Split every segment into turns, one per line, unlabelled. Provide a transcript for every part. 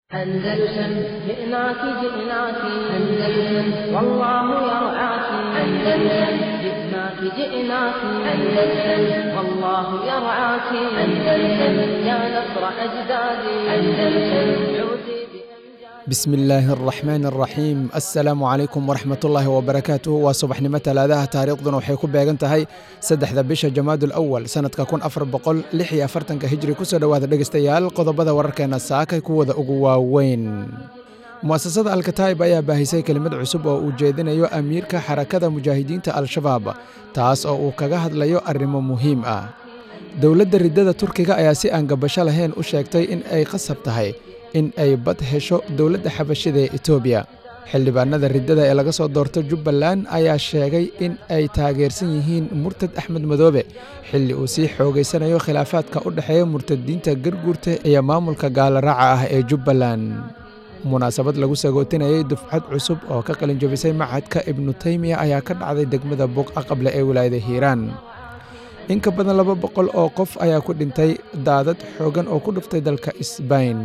أندلسن جئناك جئناك أندلسن والله يرعاك أندلسن جئناك جئناك أندلسن والله يرعاك أندلسن يا نصر أجدادي أندلسن عودي
bismi illaahi araxmaan araxiim assalaamu calaykum waraxmatullaahi wabarakaatuh waa subaxnimo talaadaha taariikhduna waxay ku beegan tahay saddexda bisha jamaadul awal sannadka kun afar boqol lix iyo afartanka hijri kusoo dhowaada dhegeystayaal qodobada wararkeena saakay kuwada ugu waaweyn mu'asasada alkataa'ib ayaa baahisay kelimad cusub oo uu jeedinayo amiirka xarakada mujaahidiinta al-shabaab taas oo uu kaga hadlayo arrimo muhiim ah dowladda riddada turkiga ayaa si aan gabasho lahayn u sheegtay in ay qasab tahay in ay bad hesho dowladda xabashida ee etoobiya xildhibaanada riddada ee laga soo doorto jubbaland ayaa sheegay in ay taageersan yihiin murtad axmed madoobe xilli uu sii xoogaysanayo khilaafaadka u dhexeeya murtadiinta garguurta iyo maamulka gaalaraaca ah ee jubbaland munaasabad lagu sagootinayay dufcad cusub oo ka qalinjabisay machadka ibnu taymiya ayaa ka dhacday degmada buuqa qable ee wilaayada hiiraan in ka badan laba boqol oo qof ayaa ku dhintay daadad xoogan oo ku dhuftay dalka isbayn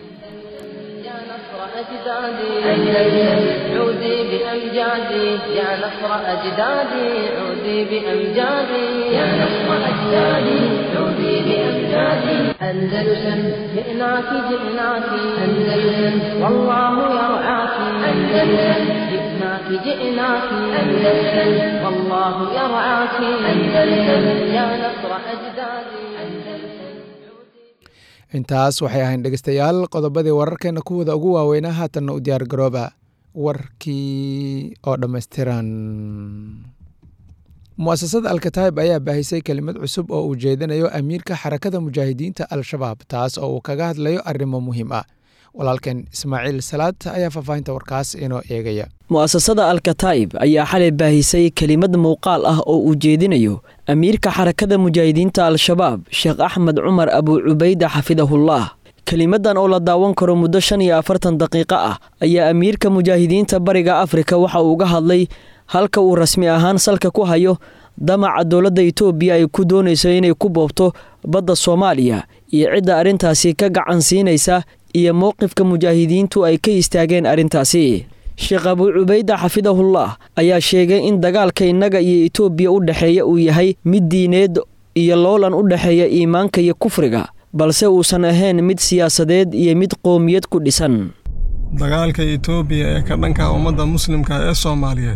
يا نصر أجدادي أندلسن عودي بأمجادي يا نصر أجدادي عودي بأمجادي يا نصر أجدادي عودي بأمجادي أندلسن جئناك جئناك أندلسن والله يرعاك أندلسن جئناك جئناك أندلسن والله يرعاك أندلسن يا نصر أجدادي أندلسن
intaas waxay ahayn dhegeystayaal qodobadii wararkeena kuwada ugu waaweynaa haatanna u diyaar garooba warkii oo dhammaystiran mu'asasada alkataa'ib ayaa baahisay kelimad cusub oo uu jeedinayo amiirka xarakada mujaahidiinta al-shabaab taas oo uu kaga hadlayo arrimo muhiim ah walaalkeen ismaaciil salaad ayaa faahfaahinta warkaas inoo eegaya
mu'asasada alkataa'ib ayaa xalay baahisay kelimad muuqaal ah oo uu jeedinayo amiirka xarakada mujaahidiinta al-shabaab sheekh axmed cumar abuu cubayda xafidahullah kelimadan oo la daawan karo muddo shan iyo afartan daqiiqo ah ayaa amiirka mujaahidiinta bariga afrika waxa uu uga hadlay halka uu rasmi ahaan salka ku hayo damaca dowladda itoobiya ay ku doonayso inay ku boobto badda soomaaliya iyo cidda arrintaasi ka gacan siinaysa iyo mowqifka mujaahidiintu ay ka istaageen arrintaasi sheekh abuu cubayda xafidahullah ayaa sheegay in dagaalka innaga iyo itoobiya u dhexeeya uu yahay mid diineed iyo loolan u dhexeeya iimaanka iyo kufriga balse uusan ahayn mid siyaasadeed iyo mid qoomiyad ku dhisan
dagaalka itoobiya ee ka dhanka ummadda muslimka ee soomaaliyeed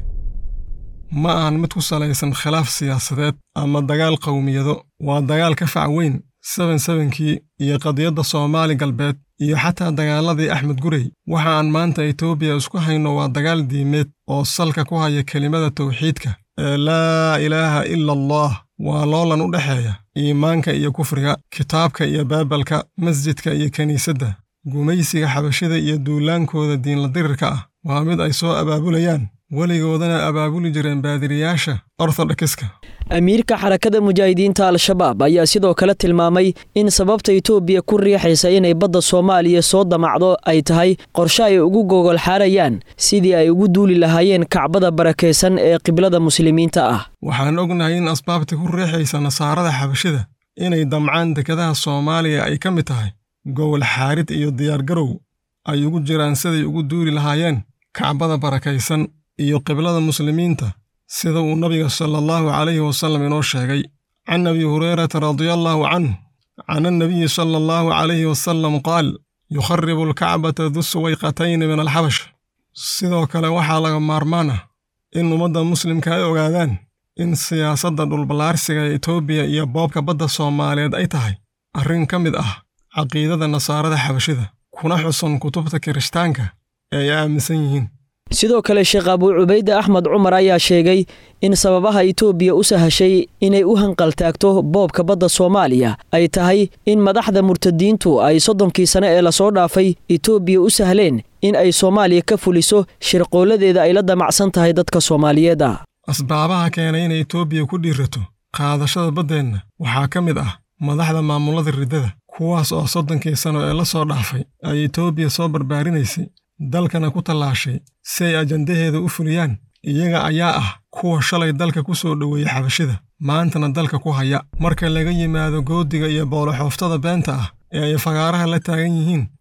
ma ahan mid ku salaysan khilaaf siyaasadeed ama dagaal qowmiyado waa dagaal ka fac weyn seben sebenkii iyo qadiyadda soomaali galbeed iyo xataa dagaaladii axmed gurey waxa aan maanta etoobiya isku hayno waa dagaal diimeed oo salka ku haya kelimada tawxiidka ee laa ilaaha ila allah waa loolan u dhexeeya iimaanka iyo kufriga kitaabka iyo baabalka masjidka iyo kiniisadda gumaysiga xabashida iyo duulaankooda diinla dirirka ah waa mid ay soo abaabulayaan weligoodana abaabuli jireen baadiriyaasha orthodokiska
amiirka xarakada mujaahidiinta al-shabaab ayaa sidoo kale tilmaamay in sababta itoobiya ku riixaysa inay badda soomaaliya soo damacdo ay tahay qorshe ay ugu gogol xaarayaan sidii ay ugu duuli lahaayeen kacbada barakaysan ee qiblada muslimiinta ah
waxaan ognahay in asbaabta ku riixaysa nasaarada xabashida inay damcaan dekadaha soomaaliya ay ka mid tahay gogol xaarid iyo diyaargarow ay ugu jiraan siday ugu duuli lahaayeen kacbada barakaysan iyo qiblada muslimiinta sida uu nabiga sala allahu calayhi wasallam inoo sheegay can abi hurayrata radiallahu canh can annabiyi sala allahu calayhi wasallam qaal yukharibu alkacbata du suwayqatayni min alxabash sidoo kale waxaa laga maarmaan ah in ummadda muslimka ay ogaadaan in siyaasadda dhulballaarsiga ee etoobiya iyo boobka badda soomaaliyeed ay tahay arrin ka mid ah caqiidada nasaarada xabashida kuna xusan kutubta kirishtaanka ee ay aaminsan yihiin
sidoo kale sheekh abuu cubayde axmed cumar ayaa sheegay in sababaha itoobiya u sahashay inay u hanqaltaagto boobka badda soomaaliya ay tahay in madaxda murtadiintu ay soddonkii sane ee lasoo dhaafay itoobiya u sahleen in ay soomaaliya ka fuliso shirqooladeeda ay la damacsan tahay dadka soomaaliyeed ah
asbaabaha keenay inay etoobiya ku dhiirato qaadashada baddeenna waxaa ka mid ah madaxda maamulada riddada kuwaas oo soddonkii sano ee la soo dhaafay ay etoobiya soo barbaarinaysay dalkana ku tallaashay si ay ajandaheeda u fuliyaan iyaga ayaa ah kuwa shalay dalka ku soo dhoweeyey xabashida maantana dalka ku haya marka laga yimaado goodiga iyo booloxooftada beenta ah ee ay fagaaraha la taagan yihiin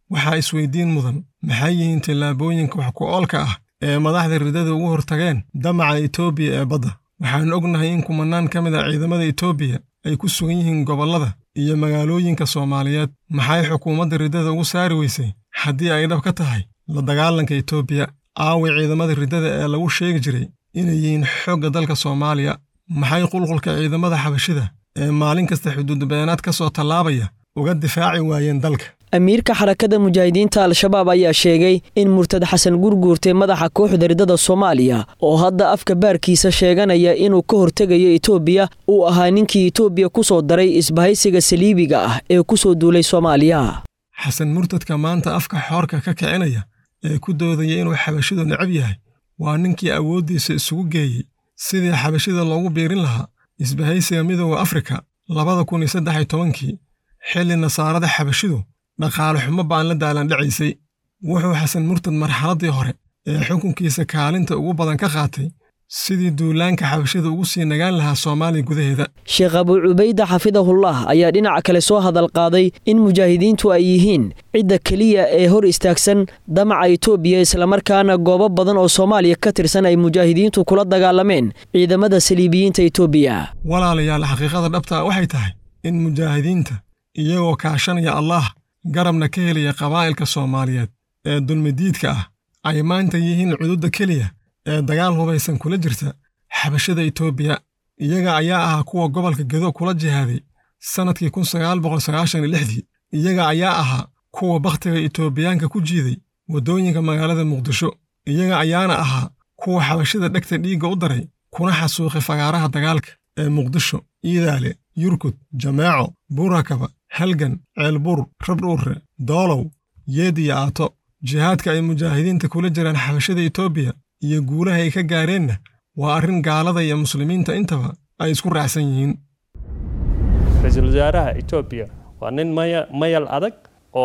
waxaa isweydiin mudan maxay yihiin tillaabooyinka wax ku oolka ah ee madaxda ridada ugu hortageen damaca etoobiya ee badda waxaan ognahay in kumannaan ka mid a ciidamada etoobiya ay ku sugan yihiin gobollada iyo magaalooyinka soomaaliyeed maxay xukuumadda riddada ugu saari weysay haddii ay dhab ka tahay la dagaalanka etoobiya aaway ciidamada riddada ee lagu sheegi jiray inay yihiin xoogga dalka soomaaliya maxay qulqulka ciidamada xabashida ee maalin kasta xuduudbeenaad ka soo tallaabaya uga difaaci waayeen dalka
amiirka xarakada mujaahidiinta al-shabaab ayaa sheegay in murtad xasan gurguurtay madaxa kooxda riddada soomaaliya oo hadda afka baarkiisa sheeganaya inuu ka hortegayo etoobiya uu ahaa ninkii etoobiya ku soo daray isbahaysiga saliibiga ah ee ku soo duulay soomaaliya
xasan murtadka maanta afka xoorka ka kicinaya ee ku doodaya inuu xabashidu necab yahay waa ninkii awooddiisa isugu geeyey sidii xabashida loogu biirin lahaa isbahaysiga midooda afrika labada kun iyo saddex iyo tobankii xilli nasaarada xabashidu dhaqaale xumo baan la daalandhacaysay wuxuu xasan murtad marxaladdii hore ee xukunkiisa kaalinta ugu badan ka qaatay sidii duulaanka xabashida ugu sii nagaan lahaa soomaaliya gudaheeda
sheekh abuu cubayda xafidahullah ayaa dhinaca kale soo hadal qaaday in mujaahidiintu ay yihiin cidda keliya ee hor istaagsan damaca etoobiya islamarkaana goobo badan oo soomaaliya ka tirsan ay mujaahidiintu kula dagaalameen ciidamada saliibiyiinta etoobiya
walaalayaal xaqiiqada dhabtaa waxay tahay in mujaahidiinta iyagoo kaashanaya allaah garabna ka helaya qabaa'ilka soomaaliyeed ee dulmidiidka ah ay maanta yihiin cududda keliya ee dagaal hubaysan kula jirta xabashada etoobiya iyaga ayaa ahaa kuwa gobolka gedo kula jihaaday sannadkii kun sagaal boqol sagaashan iyo lixdii iyaga ayaa ahaa kuwa bakhtiga etoobiyaanka ku jiiday waddooyinka magaalada muqdisho iyaga ayaana ahaa kuwa xabashada dhegta dhiigga u daray kuna xasuuqay fagaaraha dagaalka ee muqdisho iidaale yurkud jameeco buurakaba halgan ceelbuur rabdhuurre doolow yeed iyo aato jihaadka ay mujaahidiinta kula jiraan xabashada etoobiya iyo guulaha ay ka gaareenna waa arrin gaalada iyo muslimiinta intaba ay isku raacsan yihiin
ra-iisul wasaaraha etoobiya waa nin maya mayal adag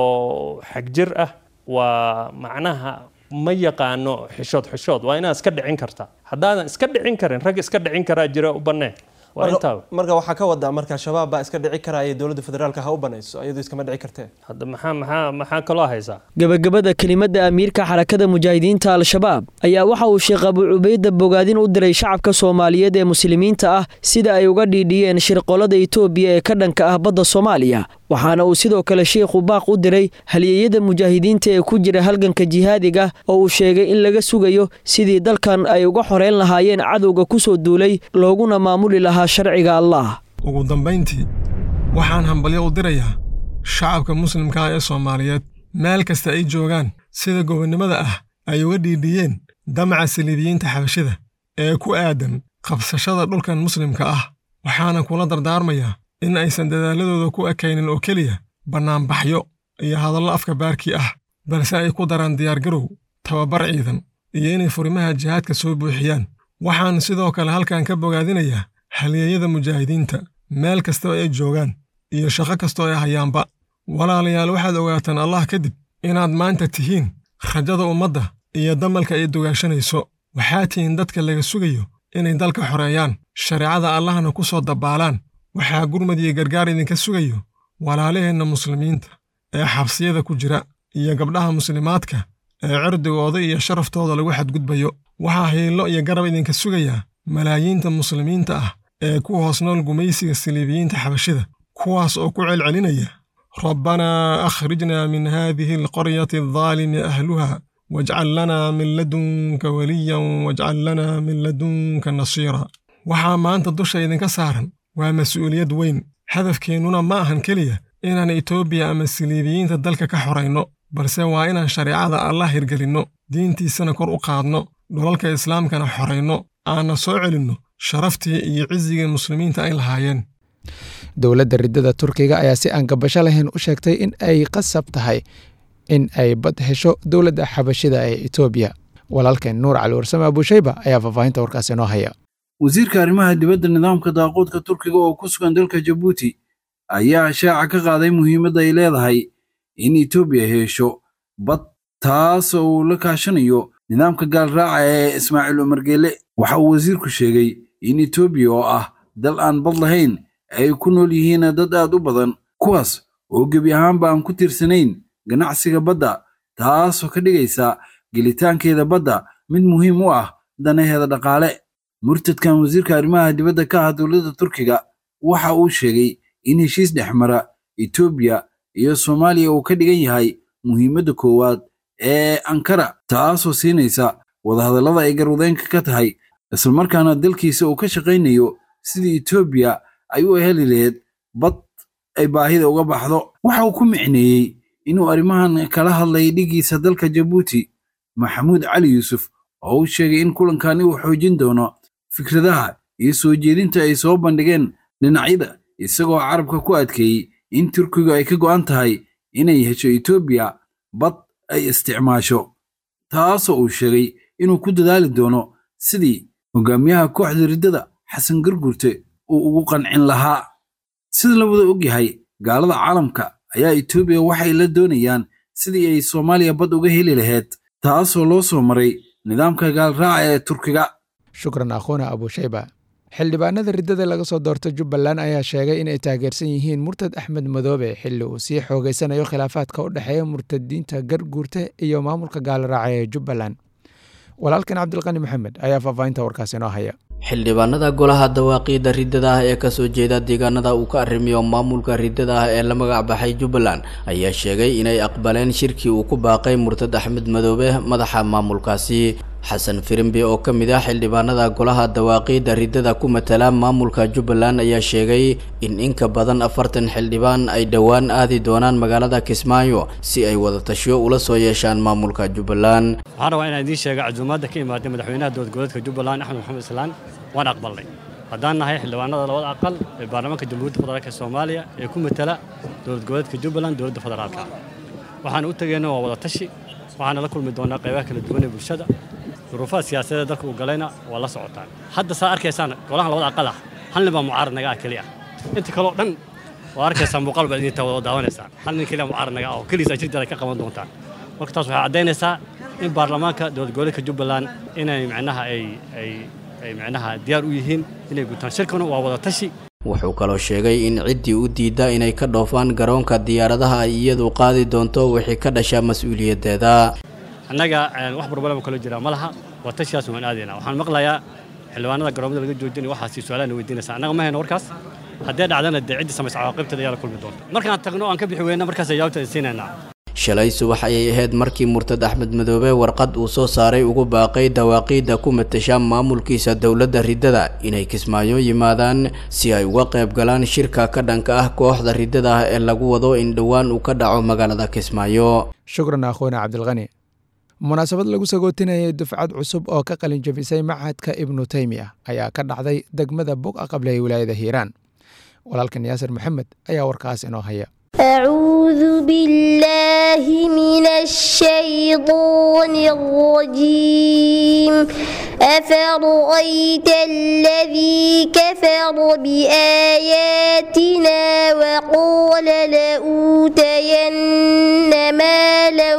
oo xagjir ah waa macnaha ma yaqaano xishood xishood waa inaad iska dhicin kartaa haddaadan iska dhicin karin rag iska dhicin karaa jira u bannee waa intaaba
marka waxaa ka wadaa marka shabaab baa iska dhici karaya dowladda federaalka ha u banayso iyadoo iskama dhici kartee
hadda maxaa maxaa maxaa kaloo haysaa
gebagabada kelimadda amiirka xarakada mujaahidiinta al-shabaab ayaa waxa uu sheekh abuu cubayda bogaadin u diray shacabka soomaaliyeed ee muslimiinta ah sida ay uga dhiidhiyeen shirqollada etoobiya ee ka dhanka ah badda soomaaliya waxaana uu sidoo kale sheikhu baaq u diray halyeeyada mujaahidiinta ee ku jira halganka jihaadiga oo uu sheegay in laga sugayo sidii dalkan ay uga xoreyn lahaayeen cadowga ku soo duulay looguna maamuli lahaa sharciga allah
ugu dambayntii waxaan hambalyo u dirayaa shacabka muslimka ah ee soomaaliyeed meel kasta ay joogaan sida gobonnimada ah ay uga dhiidhiyeen damaca saliibiyiinta xabashida ee ku aadan qabsashada dhulkan muslimka ah waxaana kula dardaarmayaa in aysan dadaaladooda ku ekaynin oo keliya bannaanbaxyo iyo hadallo afka baarkii ah balse ay ku daraan diyaargarow tababar ciidan iyo inay furimaha jihaadka soo buuxiyaan waxaan sidoo kale halkan ka bogaadinayaa halyeeyada mujaahidiinta meel kastoo ay joogaan iyo shaqo kastoo ay hayaanba walaalayaal waxaad ogaataan allah kadib inaad maanta tihiin rajada ummadda iyo damalka ay dugaashanayso waxaa tihiin dadka laga sugayo inay dalka xoreeyaan shareecada allahna ku soo dabbaalaan waxaa gurmad iyo gargaar idinka sugayo walaalaheenna muslimiinta ee xabsiyada ku jira iyo gabdhaha muslimaadka ee cirdigooda iyo sharaftooda lagu xadgudbayo waxaa hiillo iyo garab idinka sugayaa malaayiinta muslimiinta ah ee ku hoos nool gumaysiga saliibiyiinta xabashida kuwaas oo ku celcelinaya rabbanaa akhrijnaa min haadihi alqaryati aldaalimi ahluha wajcal lanaa min ladunka weliyan wajcal lanaa min ladunka nasiira waxaa maanta dusha idinka saaran waa mas'uuliyad weyn hadafkeennuna ma ahan keliya inaan etoobiya ama saliibiyiinta dalka ka xorayno balse waa inaan shareecada allah hirgelinno diintiisana kor u qaadno dhulalka islaamkana xorayno aanna soo celinno sharaftii iyo cisigii muslimiinta ay lahaayeen
dowladda riddada turkiga ayaa si aan gabasho lahayn u sheegtay in ay qasab tahay in ay bad hesho dowladda xabashida ee etoobiya walaalkeen nuur cali warsame abuushayba ayaa faahfaahinta warkaasi noo haya
wasiirka arrimaha dibadda nidaamka daaquudka turkiga oo ku sugan dalka jabuuti ayaa shaaca ka qaaday muhiimadda ay leedahay in etoobiya hesho bad taas oo uu la kaashanayo nidaamka gaalraaca ee ismaaciil umar geele waxa uu wasiirku sheegay in etoobiya oo ah dal aan bad lahayn ay ku nool yihiin dad aad u badan kuwaas oo gebi ahaanba aan ku tiirsanayn ganacsiga badda taasoo ka dhigaysa gelitaankeeda badda mid muhiim u ah danaheeda dhaqaale murtadkan wasiirka arrimaha dibadda ka ah dowladda turkiga waxa uu sheegay in heshiis dhexmara etoobiya iyo soomaaliya uu ka dhigan yahay muhiimadda koowaad ee ankara taasoo siinaysa wadahadallada ay garwadeenka ka tahay islamarkaana dalkiisa uu ka shaqaynayo sidii etoobiya ay u heli lahayd bad ay baahida uga baxdo waxa uu ku micneeyey inuu arrimahan kala hadlay dhigiisa dalka jabuuti maxamuud cali yuusuf oo uu sheegay in kulankani uu xoojin doono fikradaha iyo soo jeedinta ay soo bandhigeen dhinacyada isagoo carabka ku adkeeyey in turkigu ay ka go'an tahay inay hesho etoobiya bad ay isticmaasho taasoo uu sheegay inuu ku dadaali doono sidii hogaamiyaha kooxda riddada xasan gargurte uu ugu qancin lahaa sida la wada ogyahay gaalada caalamka ayaa etoobiya waxay la doonayaan sidii ay soomaaliya bad uga heli lahayd taasoo loo soo maray nidaamka gaalraaca ee turkiga
shukran akhuuna abushayba xildhibaanada riddada laga soo doorta jubbaland ayaa sheegay inay taageersan yihiin murtad axmed madoobe xilli uu sii xoogeysanayo khilaafaadka u dhexeeya murtadiinta garguurta iyo maamulka gaalraaca ee jubbaland walaalkan cabdilqani maxamed ayaa faahfaahinta warkaasi inoo haya
xildhibaanada golaha dawaaqiida riddada ah ee kasoo jeeda deegaanada uu ka arrimiyo maamulka riddada ah ee la magac baxay jubbaland ayaa sheegay inay aqbaleen shirkii uu ku baaqay murtad axmed madoobe madaxa maamulkaasi xasan firimbi oo ka mid ah xildhibaanada golaha dawaaqiida riddada ku matala maamulka jubbaland ayaa sheegay in inka badan afartan xildhibaan ay dhowaan aadi doonaan magaalada kismaayo si ay wadatasho ula soo yeeshaan maamulka jubbaland
waxaan rabaa inaan idiin sheega casuumaadda ka imaaday madaxweynaha dowladgoboleedka jubbaland axmed maxamed islaan waan aqbalnay haddaan nahay xildhibaanada labada aqal ee baarlamaanka jamhuuriyadda federaalk soomaaliya ee ku matala dowlad goboleedka jubbaland dowladda federaalka waxaan u tegeyna waa wadatashi waxaana la kulmi doonaa qaybaha kala duwan ee bulshada duruufaha siyaasadeed dalka uu galayna waa la socotaan hadda saa arkaysaan golahan labada aqal ah hal nin baa mucaarad naga ah keliya inta kaleo dhan waa arkaysaa muuqaal baad idinta wada daawanaysaan hal nin keliya mucaarad naga ah oo keliisa jirdeeda ka qaban doontaan marka taas waxay caddaynaysaa in baarlamaanka dowlad goboleedka jubbaland inay micnaha ay ay ay micnaha diyaar u yihiin inay gutaan shirkuna waa wada tashi
wuxuu kaloo sheegay in ciddii u diidda inay ka dhoofaan garoonka diyaaradaha ay iyadu qaadi doonto wixii ka dhasha mas-uuliyaddeeda
annaga wax barbalama kalo jira ma laha waa tashiyaas waan aadaynaa waxaan maqlayaa xildhibaanada garoomada laga joojinaya waxaasi su-aalaana weydiinaysa annaga ma hayno warkaas haddee dhacdana dee ciddii samaysa cawaaqibteeda ayaa la kulmi doonta markaan tagno aan ka bixi weyna markaas jawaabta siinaynaa
shalay subax ayay ahayd markii murtad axmed madoobe warqad uu soo saaray ugu baaqay dawaaqiidda ku matasha maamulkiisa dowladda riddada inay kismaayo yimaadaan si ay uga qayb galaan shirka ka dhanka ah kooxda riddada ah ee lagu wado in dhowaan uu ka dhaco magaalada kismaayo
shukran akhuuna cabdilqani munaasabad lagu sagootinayay dufcad cusub oo ka qalin jabisay machadka ibnu teymiya ayaa ka dhacday degmada buqa qable ee wilaayada hiiraan walaalkan yaasir maxamed ayaa warkaas inoo haya
أعوذ بالله من الشيطان الرجيم أفرأيت الذي كفر بآياتنا وقال لأوتين مالا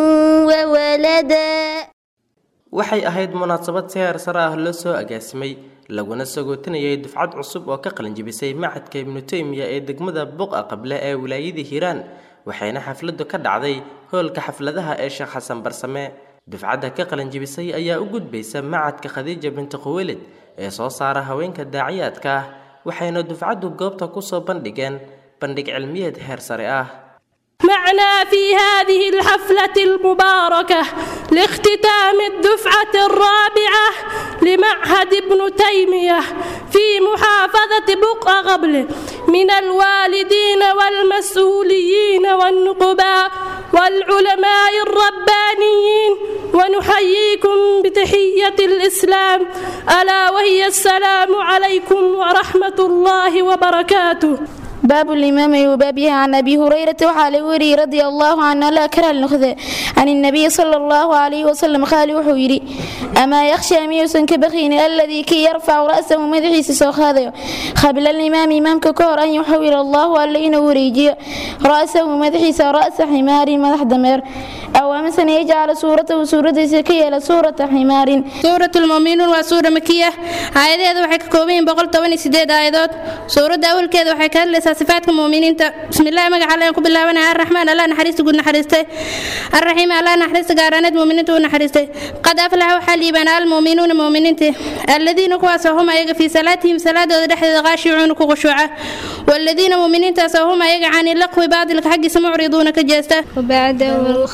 وولدا
waxay ahayd munaasabad si heer sare ah loo soo agaasimay laguna sagootinayay dufcad cusub oo ka qalinjibisay macadka ibnu teymiya ee degmada buqa qable ee wilaayada hiiraan waxayna xafladu ka dhacday hoolka xafladaha ee sheekh xasan barsame dufcadda ka qalinjibisay ayaa u gudbaysa macadka khadiija binti khuwelid ee soo saara haweenka daaciyaadka ah waxayna dufcaddu goobta kusoo bandhigeen bandhig cilmiyeed heer sare ah
معنا في هذه الحفلة المباركة لاختتام الدفعة الرابعة لمعهد ابن تيمية في محافظة بقع قبل من الوالدين والمسؤولين والنقباء والعلماء الربانيين ونحييكم بتحية الإسلام ألا وهي السلام عليكم ورحمة الله وبركاته
باب الإمام وبابها عن أبي هريرة وحال وري رضي الله عنه لا كره النخذة عن النبي صلى الله عليه وسلم قال وحويري أما يخشى ميوسا كبخين الذي كي يرفع رأسه مدحيس سوخاذه قبل الإمام إمام ككور أن يحول الله ألين وريجي رأسه مدحيس رأس حمار مدح دمر أو مثلا يجعل سورته سورة سكية لسورة حمار
سورة المؤمنون وسورة مكية آيات وحي كوبين بقول طبني سيداد آيات سورة أول كذا وحي كهلسة
sifaadka muuminiinta bismillahi magaca alle ku bilaabanaya arraxmaan allah naxariista guud naxariistay arraxiim allah naxariista gaaraaneed muuminiinta u naxariistay qad aflaxa waxaa liibaana almuuminuuna muuminiintii alladiina kuwaasoo hum ayaga fii salaatihim salaadooda dhexdeeda qaashicuuna ku khushuuca والذين مؤمنين هم ayaga عن اللقو باطلka xaggiisa mucriduuna ka jeesta
وبعده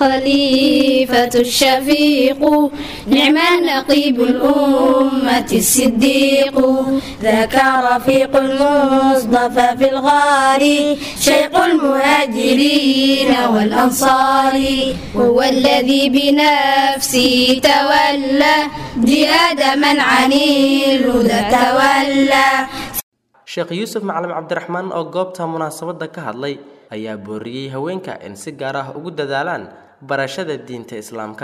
الخليفة الشفيق نعم النقيب الأمة الصديق ذاك رفيق المصطفى في الغار شيق المهاجرين والأنصار وهو الذي بنفسه تولى جهاد من عن الهدى تولى
sheekh yuusuf macalin cabdiraxmaan oo goobta munaasabadda ka hadlay ayaa booriyey haweenka in si gaar ah ugu dadaalaan barashada diinta islaamka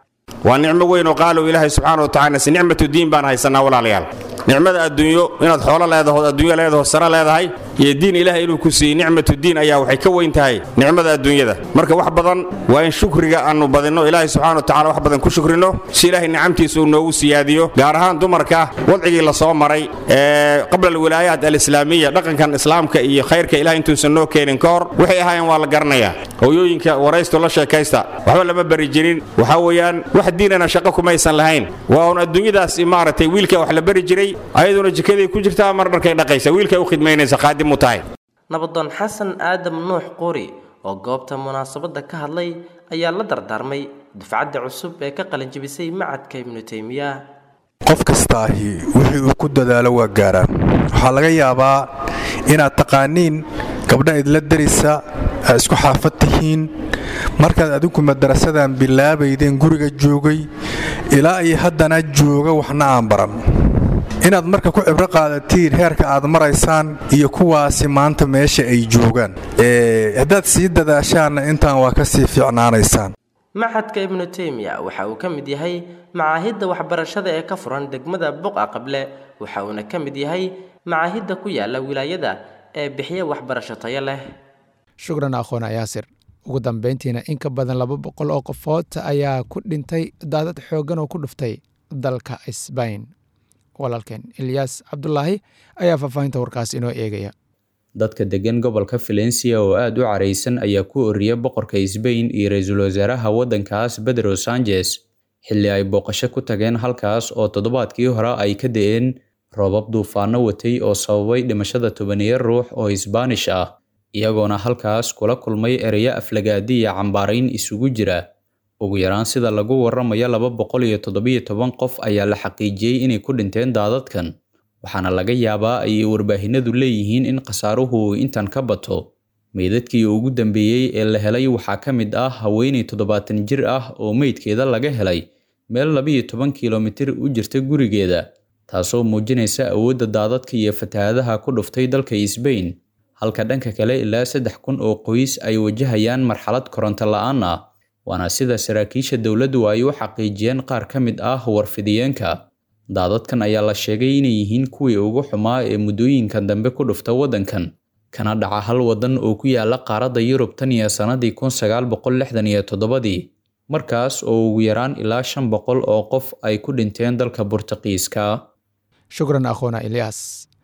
waa nicmo weyn oo qaalow ilaahay subxaana wa tacala si nicmatu diin baan haysanaa walaalayaal nicmada adduunyo inaad xoolo leedaho adduunyo leedaho sare leedahay iyo diin ilaahay inuu ku siiyey nicmatu diin ayaa waxay ka weyn tahay nicmada adduunyada marka wax badan waa in shukriga aanu badinno ilaahay subxana wa tacala wax badan ku shukrino si ilaahay nicamtiisa uu noogu siyaadiyo gaar ahaan dumarka wadcigii la soo maray ee qabla alwilaayaat alislaamiya dhaqankan islaamka iyo khayrka ilahay intuusan noo keenin ka hor waxay ahaayeen waa la garanayaa hooyooyinka waraysto la sheekaysta waxba lama bari jirin waxaa weeyaan wax diinana shaqo kumaysan lahayn waa un adduunyadaas maaragtay wiilka wax la bari jiray ayaduna jikaday ku jirtaa mar dharkay dhaqaysa wiilkay u khidmaynaysa qaadim u tahay
nabadoon xasan aadam nuux quri oo goobta munaasabadda ka hadlay ayaa la dardaarmay dufcadda cusub ee ka qalinjibisay macadka ibnu teymiya
qof kastaahi wixii uu ku dadaalo waa gaaraa waxaa laga yaabaa inaad taqaaniin gabdha idla darisa aad isku xaafad tihiin markaad adinku madarasadan bilaabaydeen guriga joogay ilaa iyo haddana jooga waxna aan baran inaad marka ku cibro qaadatiin heerka aad maraysaan iyo kuwaasi maanta meesha ay joogaan haddaad sii dadaashaanna intaan waa ka sii fiicnaanaysaan
maxadka ibnu teymiya waxa uu ka mid yahay macaahidda waxbarashada ee ka furan degmada buqa qable waxa uuna ka mid yahay macaahidda ku yaala wilaayada ee bixiya waxbarasho tayo leh
shukran akhoona yaasir ugu dambeyntiina in ka badan laba boqol oo qofood ayaa ku dhintay daadad xooggan oo ku dhuftay dalka sbain walaalkeen ilyaas cabdulaahi ayaa faahfaahinta warkaas inoo eegaya
dadka degan gobolka valencia oo aada u caraysan ayaa ku oriya boqorka sbain iyo ra-iisul wasaaraha waddankaas bedro sanchez xilli ay booqasho ku tageen halkaas oo toddobaadkii hore ay ka da-een roobab duufaano watay oo sababay dhimashada tobaniyo ruux oo isbaanish ah iyagoona halkaas kula kulmay ereyo aflagaadi iyo cambaarayn isugu jira ugu yaraan sida lagu waramayo laba boqol iyo toddobiyo toban qof ayaa la xaqiijiyey inay ku dhinteen daadadkan waxaana laga yaabaa ay warbaahinadu leeyihiin in khasaaruhu uu intan ka bato meydadkii ugu dambeeyey ee la helay waxaa ka mid ah haweenay toddobaatan jir ah oo meydkeeda laga helay meel labiyo toban kilomitir u jirta gurigeeda taasoo muujinaysa awoodda daadadka iyo fatahaadaha ku dhuftay dalka sbain halka dhanka kale ilaa saddex kun oo qoys ay wajahayaan marxalad koronto la-aan ah waana sida saraakiisha dowladdu ay u xaqiijiyeen qaar ka mid ah warfidiyeenka daadadkan ayaa la sheegay inay yihiin kuwii ugu xumaa ee muddooyinkan dambe ku dhufta waddankan kana dhaca hal waddan oo ku yaala qaaradda yurub tan iyo sannadii kun sagaal boqol lixdan iyo toddobadii markaas oo ugu yaraan ilaa shan boqol oo qof ay ku dhinteen dalka burtuqiiska
shukran akhoona ilyaas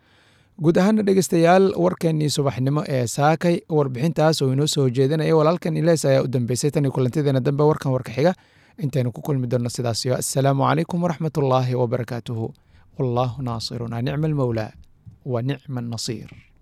guud ahaana dhegeystayaal warkeennii subaxnimo ee saakay warbixintaas oo inoo soo jeedinaya walaalkan ilees ayaa u dambeysay tan iyo kulantadeena dambe warkan warka xiga intaynu ku kulmi doonno sidaasyo assalaamu calaykum waraxmat ullaahi wabarakaatuhu wallaahu naasiruna nicma almowlaa wa nicma annasiir